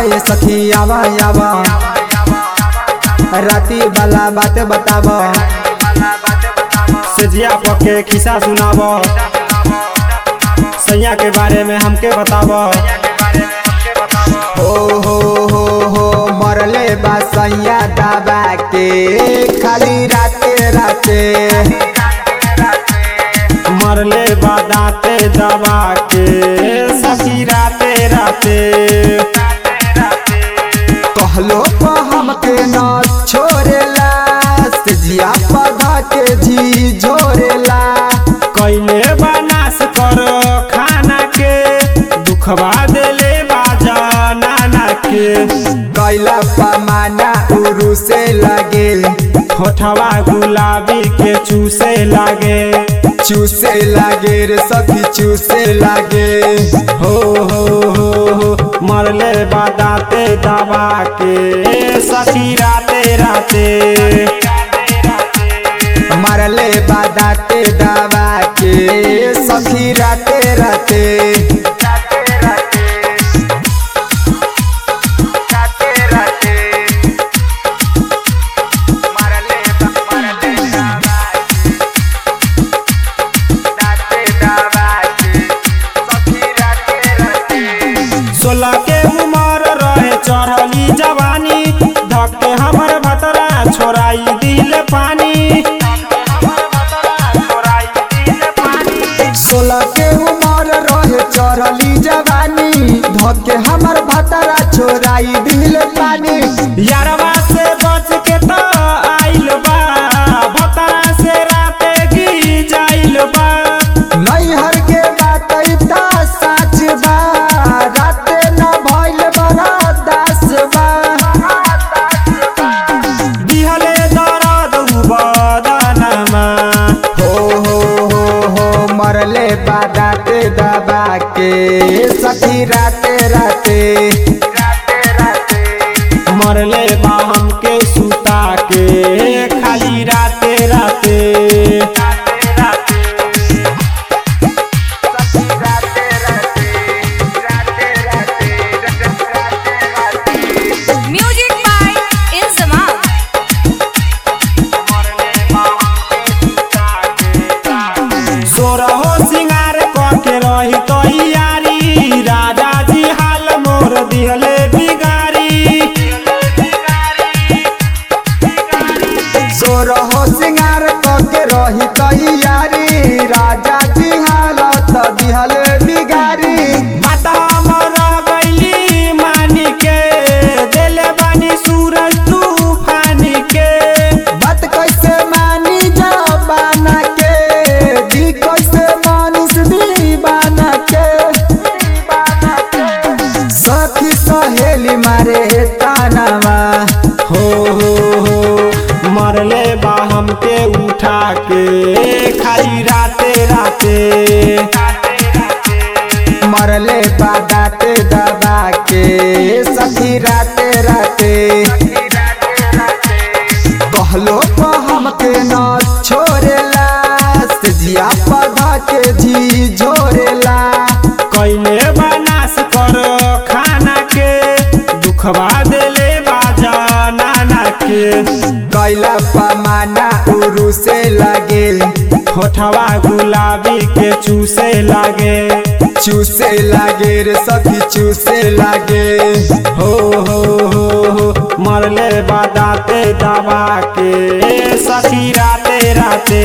ये सखी आवा आवा राती वाला बात बताब सजिया पके खिस्सा सुनाब सैया के बारे में हमके बताब हो हो हो हो मरले बा सैया दबा के खाली राते राते मरले बादाते दबा के सखी राते राते कहलो तो हमके न छोड़ेला सजिया पौधा के जी झोरेला कैले बनास कर खाना के दुखवा देले बाजा नाना के कैला पमाना उरु से लगे होठवा गुलाबी के चूसे लागे चूसे लागे रे सखी चूसे लागे हो हो हो हो मरले बादाते दबा के सखी राते राते मरले बादाते दबा के सखी राते राते सोलह के उम्र रहे चढ़ली जवानी धक्के हमर भतरा छोड़ाई दिल पानी सोलह के उम्र रहे चढ़ली जवानी धके हमर भतरा छोराई दिल पानी यारवा से बच के तो आइल बा भतरा से राते की जाइल बा नैहर के बात त सच बा राते न भइल बड़ा दास बा दिहले दर्द बदनमा हो हो हो हो मरले बादाते दबा के सखी राते राते मरले बा हमके सुता के खाली राते राते Music by Inzamam. सोरहो सिंगार करके रही तो यारी राजा जी हाल मोर दिहले बिगारी सोरहो सिंगार के रही तैयारी राजा जी हालत दिहल बिगारी माता हमर गईली मानी के देले बानी सूरज तूफानी के बात कैसे मानी जबाना के दी कैसे मानिस दीवाना के सखी सहेली मारे तानावा हो हो हो मरले बा हमके उठा के खाली राते राते मरले बादाते दबा के सखी राते राते कहलो तो हमके न छोड़ेला सजिया पौधा के जी झोरेला कैले बनास कर खाना के दुखवा देले बाजा नाना के कैला पमाना उरु से लगे होठवा गुलाबी के चूसे लागे चूसे लागे रे सखी चूसे लागे हो हो हो हो मरले बादाते दबा के सखी राते राते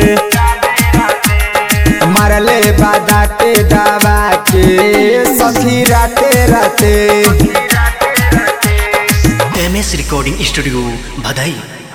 मरले बादाते दबा के सखी राते राते एम एस रिकॉर्डिंग स्टूडियो भदई